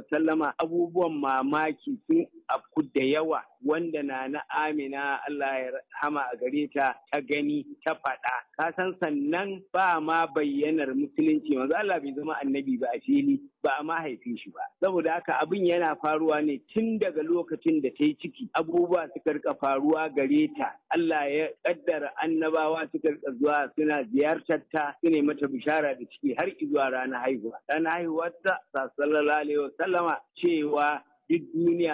sallama abubuwan mamaki sun afku da yawa wanda na na amina Allah ya hama a gare ta ta gani ta faɗa ka san sannan ba ma bayyanar musulunci manzo Allah bai zama annabi ba a fili ba a ma haife shi ba saboda haka abin yana faruwa ne tun daga lokacin da ta yi ciki abubuwa suka rika faruwa gare ta Allah ya kaddara annabawa suka rika zuwa suna ziyartar ta su ne mata bishara da ciki har zuwa ranar haihuwa ranar haihuwar ta sallallahu alaihi wasallama cewa duk duniya